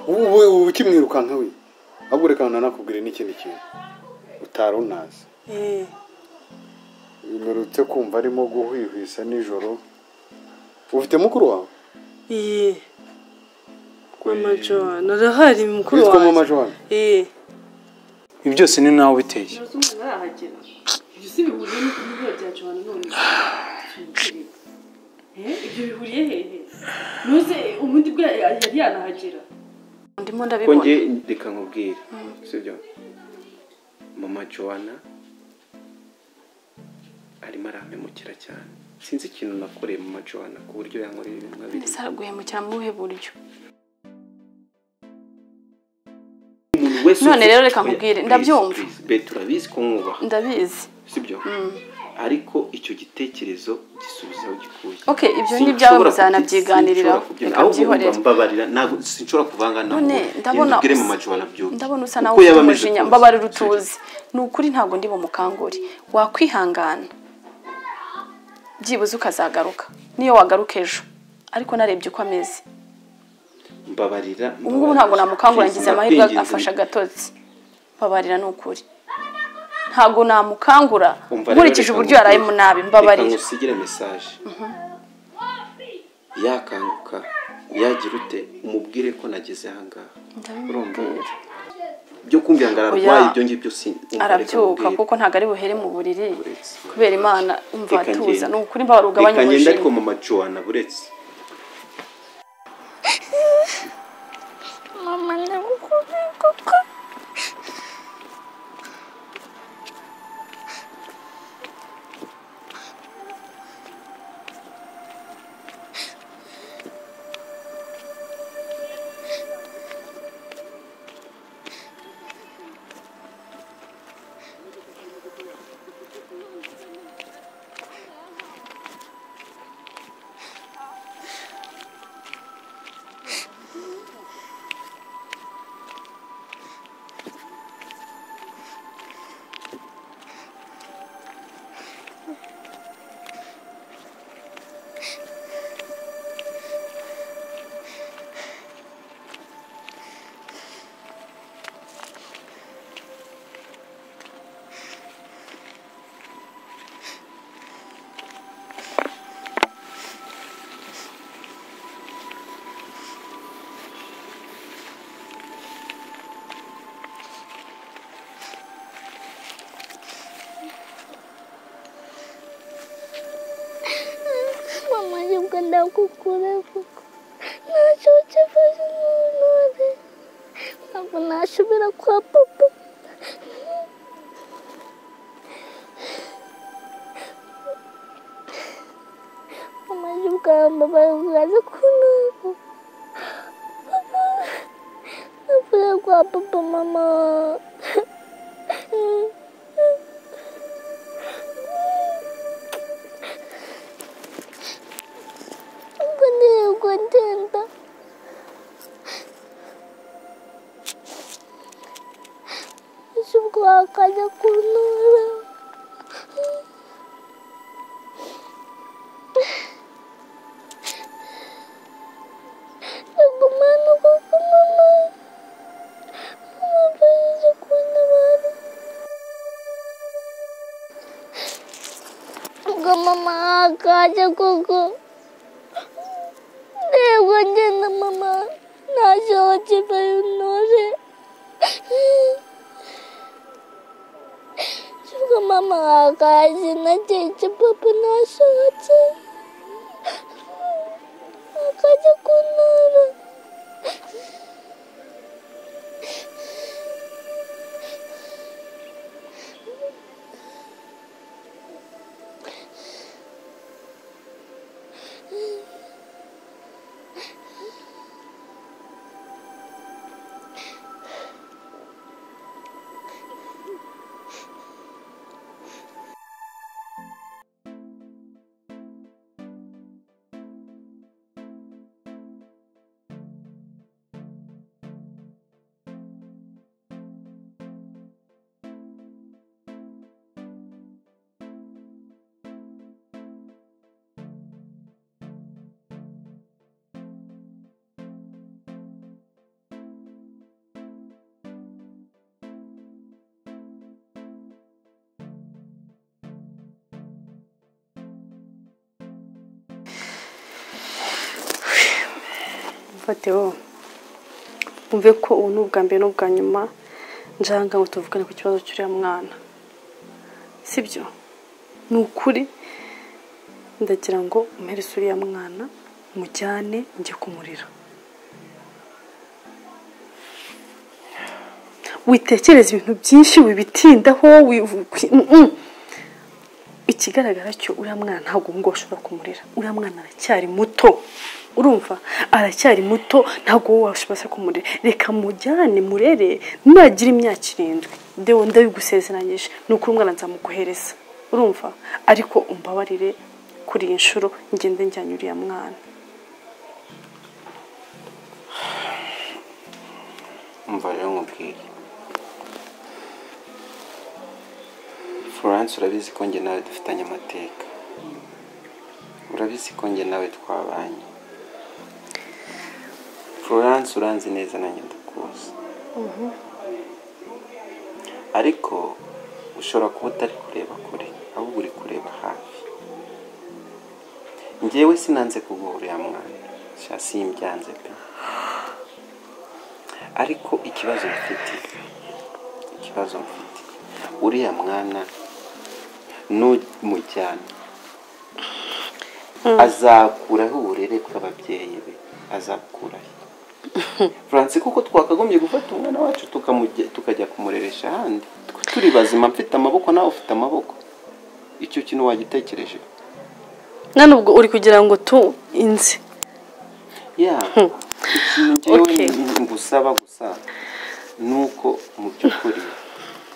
ubu ukimwirukanka we ahubwo reka nanakubwire n'ikindi kintu utari unazi Eh, bimerutse kumva arimo guhwihwisa nijoro ufite mukuru wawe eh, mama Joan arahari mukuru witwa mama wanjye joan Eh, ibi byose ni nawe ubiteye Ese bihuriye no kubura byacu hano none Eh, ibyo bihuriye hehe nuze ubundi bwa yari yanahagera ndimo ko ndabibona njye reka nkubwire sibyo mama joana arimo arampemukira cyane sinzi ikintu nakoreye mama joana ku buryo yankoreye ibintu nka biriya ndetse araguhemukira mu buhe buryo umuntu wese None ufite- rero reka nkubwire, Please, ndabyumva. please, Betty, urabizi ko mwubaha ndabizi sibyo ariko icyo gitekerezo gisubiza aho gikuye Okay, ibyo ni Sinshobora ibyawe kubi- muzanabyiganiriraho. sinshobora kubyina. Reka ahubwo mbyihorere. wumva mbabarira ntabwo sinshobora kuvanga nawe none ndabona ubwire mama joana byuka ndabona usa Uko nawe ufite yaba ameze umujinya kose. mbabarira Sibyo. utuzi ni ukuri ntabwo ndi bumukangure wakwihangana byibuze ukazagaruka niyo wagaruka ejo ariko narebye uko ameze mbabarira ubu ngubu ntabwo namukangura Please, ngize amahirwe ndakwinginze, afasha agatotsi mbabarira ni ukuri ntabwo namukangura Umva rero, nkurikije reka uburyo yarayemo nkubwire. nabi Reka mbabarira nkusigire mesaje yakanguka yagira ute umubwire ko nageze ahangaha urumva byo kumvira ngo ararwaye Oya. ibyo ngibyo sin arabyuka kuko ntabwo ari buhere mu buriri kubera imana umva Reka atuza ngende. ni ukuri mbabarira ugabanya ngenda ariko umujinya mama joana buretse Mama ndagukunda kuko mama juga ndagukunda kuko ntacyo ufashe umuntu wari ntabwo nasubira kwa papa mama juga mbabaye ugaze kunako papa navuye kwa papa mama Aku dia contenta. Suka casa kunura. Aku mana aku mama. Mama pengen sekolah baru. Aku mama casa kuku. Devo andare mamma. Nasce oggi per un nose. Suka mamma a casa, na gente papa nasce oggi. A casa con nora. mfate wowe umve ko ubu ni ubwa mbere n'ubwa nyuma nje aha ngaha ngo tuvugane ku kibazo cy'uriya mwana sibyo ni ukuri ndagira ngo umpereze uriya mwana mujyane njye kumurira witekereza ibintu byinshi wibitindaho wivu- kwi- mm, mm. ikigaragara cyo uriya mwana ntabwo ubu ngubu ashobora kumurira uriya mwana aracyari muto urumva aracyari muto ntabwo wowe washobora kumurira reka mujyane murere nagira imyaka irindwi ndewe ndabigusezeranyije ni ukuri umwana nzamuguhereza urumva ariko umbabarire kuri iyi nshuro ngende njyanye uriya mwana umva rero nkubwire florence urabizi ko njye nawe dufitanye amateka urabizi ko njye nawe twabanye florence uranzi neza nanjye ndakuzi ariko ushobora kuba utari kureba kure ahubwo uri kureba hafi njyewe sinanze kuguha uriya mwana sha simbyanze pe ariko ikibazo mfite ikibazo mfite uriya mwana n'umujyana azakuraho uburere bw'ababyeyi be azakuraho furanse kuko twakagombye gufata umwana wacu tukamujya- tukajya kumureresha ahandi twe turi bazima mfite amaboko nawe ufite amaboko icyo kintu wagitekereje none ubwo uri kugira ngo tu inzi ya ikintu njyewe Okay. ngusaba gusa ni uko mu by'ukuri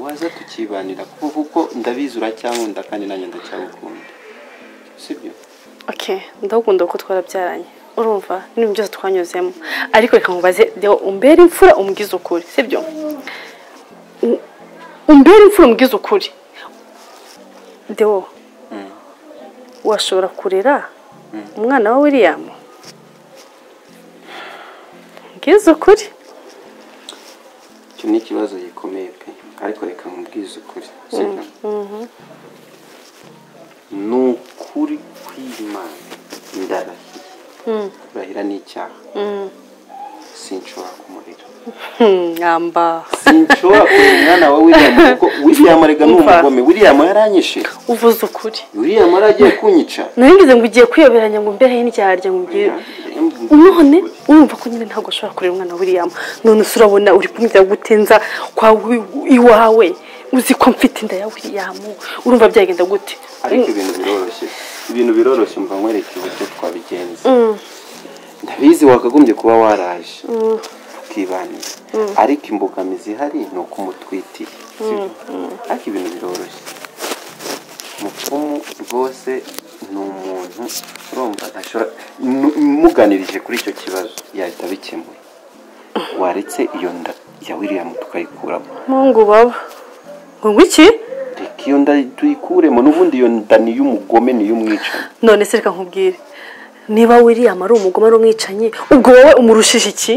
waza tukibanira kuko kuko ndabizi uracyankunda kandi nanjye ndacyagukunda sibyo okay ndagukunda kuko twarabyaranye urumva n'ibintu byose twanyuzemo ariko reka nkubaze deho umbere imfura umubwize ukuri sibyo U- umbere imfura umubwize ukuri deho washobora kurera umwana wa william mbwize ukuri icyo ni ikibazo gikomeye pe ariko reka nkubwize ukuri sibyo ni ukuri kw'imana ndarahiye kurahira ni icyaha sinshobora kumurira Hmm, mwamba sinshobora kurera umwana wa william kuko william arega ni Umva. umugome william yaranyishe uvuze ukuri william aragiye kunyica naringize ngo ugiye kwiyoberanya ngo mbehe n'indyarya ngo ugiye none urumva ko nyine ntabwo ashobora kurera umwana wa william none se urabona uri kumujya gutenza kwa wi- iwawe uzi ko mfite inda ya william urumva byagenda gute ariko ibintu biroroshye ibintu biroroshye mba nkwereka uburyo twabigenza ndabizi wakagombye kuba waraje tukibanira ariko imbogamizi ihari ni uko umutwitiye sibyo? ariko ibintu biroroshye mupfumu rwose ni umuntu urumva ntashobora nu- muganirije kuri icyo kibazo yahita abikemura waretse iyo nda ya william tukayikuramo mungu baba ngo ngwiki reka iyo nda tuyikuremo n'ubundi iyo nda ni iy'umugome ni iy'umwicanyi none se reka nkubwire niba william ari umugome ari umwicanyi ubwo wowe umurushije iki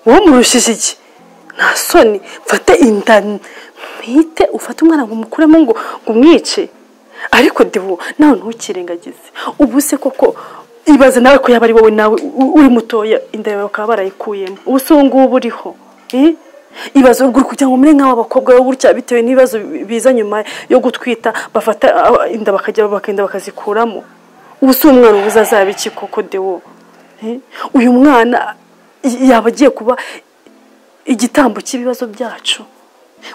wowe umurushije iki nta soni mfate inda mpite ufate umwana ngo umukuremo ngo ngo umwice ariko debu nawe ntukirengagize ubu se koko ibaze nawe ko yaba ari wowe nawe u- uri mutoya inda yawe bakaba barayikuyemo ubu se uwo nguwo uburiho ibaze uri kugira ngo umere nk'abakobwa bo gutya bitewe n'ibibazo biza nyuma yo gutwita bafata ah, inda bakajya bakagenda bakazikuramo ubu si umwana ubuze azaba iki koko dewo Eh? uyu mwana y- yaba agiye kuba igitambo cy'ibibazo byacu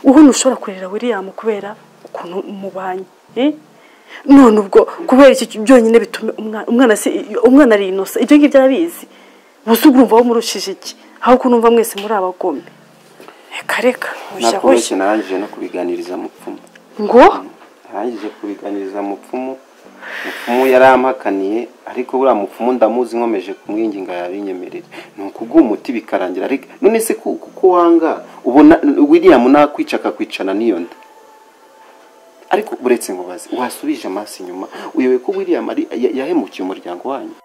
wowe ntushobora kurera william kubera ukuntu mubanye eh? none ubwo kubera iki byonyine bituma umwana umwana si- umwana ari inosa ibyo ngibyo arabizi gusa ubwo urumva wamurushije iki aho kunumva mwese muri abagome reka reka hoshya nakoroshye hoshya narangije no kubiganiriza mupfumu ngo narangije kubiganiriza mupfumu mupfumu yarampakaniye ariko buriya mupfumu ndamuzi nkomeje kumwinginga yabinyemerera ni ukuguha umuti bikarangira ariko none se ku- kuko wanga ubona william nakwica akakwicana n'iyo nda ariko uretse nkubaze wasubije amaso inyuma uyobewe ko william ari ya- yahemukiye umuryango wanyu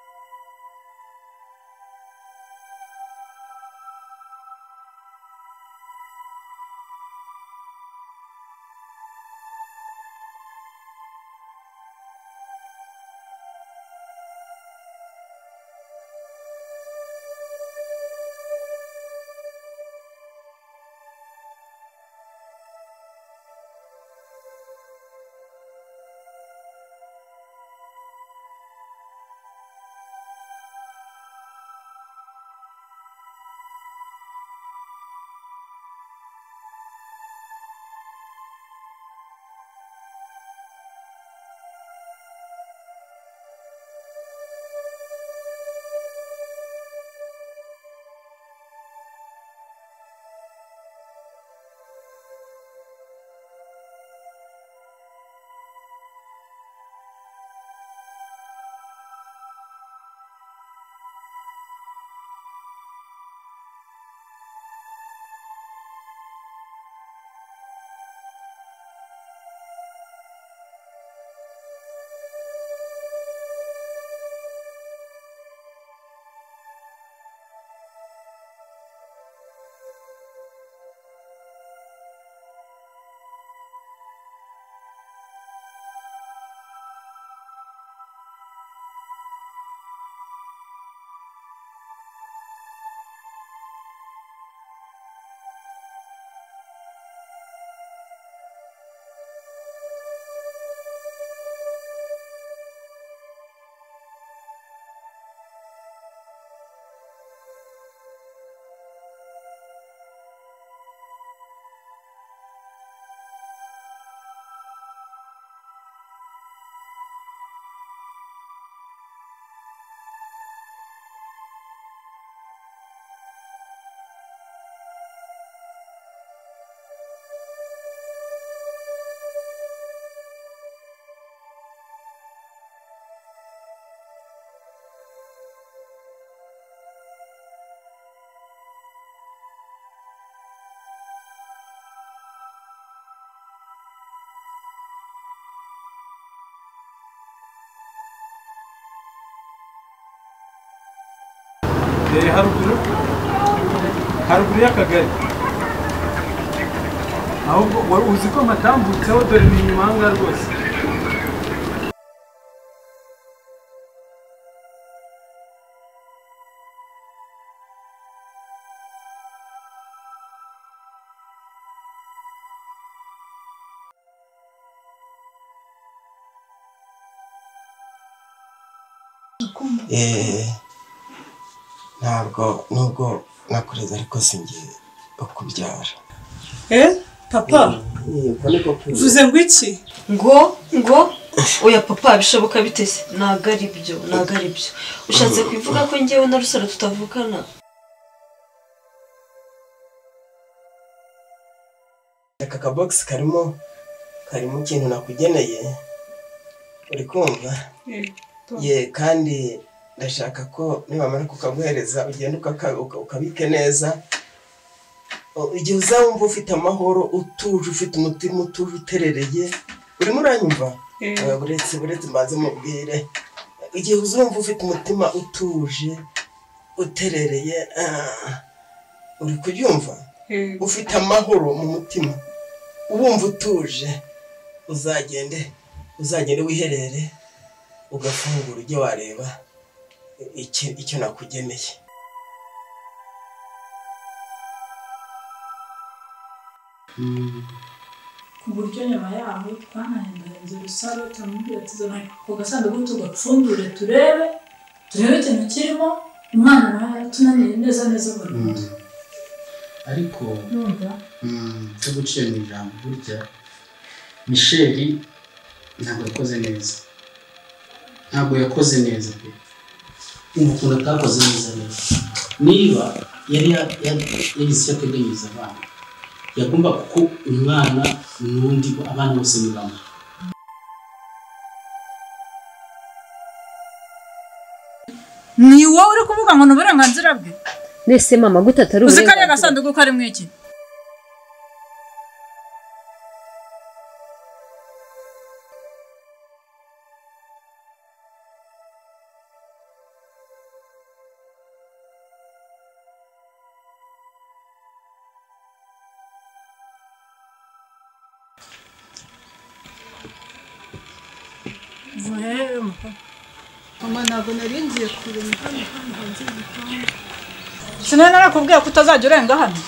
haruguru haruguru y'akagari ahubwo wari uzi ko matambutseho dore ni inyuma ahangaha rwose Eh, ntabwo nubwo nakureze ariko singiye kubyara Eh, papa yego niko kuri uvuze ngo iki ngo ngo oya papa bishoboka bite se ntabwo ari byo ntabwo ari byo ushatse kubivuga ko ngewe na rusaro tutavukana aka kabogisi karimo karimo ikintu nakugeneye uri kumva ye kandi ndashaka ko nibamara kukaguhereza ugenda ukaka- uka- ukabike neza O- igihe uzawumva ufite amahoro utuje ufite umutima utuje uterereye urimo uranyumva Eh. Eh, buretse buretse mbanze mubwire igihe uzumva ufite umutima utuje uterereye ah, uri kubyumva ufite amahoro mu mutima ubumva utuje uzagende uzagende wiherere ugafungura ujye wareba icyo icyo nakugeneye ku buryo nyuma yaho twanahindanyije urusaro turamubwira tuzana ku gasanduku tugapfundure turebe turebe ikintu kirimo umwana nawe yaratunaniye neza neza burundu ariko urumva cyo gucira mu ijambo burya misheli ntabwo yakoze neza ntabwo yakoze neza pe ubu ukuntu atakoze neza rero niba yari ya- ya- yagize icyo ateganyiriza abana yagomba kuko umwana n'undi abana bose ni bamwe ni wowe uri kuvuga ngo ni uburenganzira bwe mbese mama gute atari uzi ko ari uburenganzira agasanduku karimo iki mama ntabwo nari ngiye kureba hano hano hanze y'igitanda sinari narakubwiye ko utazajya urenga hano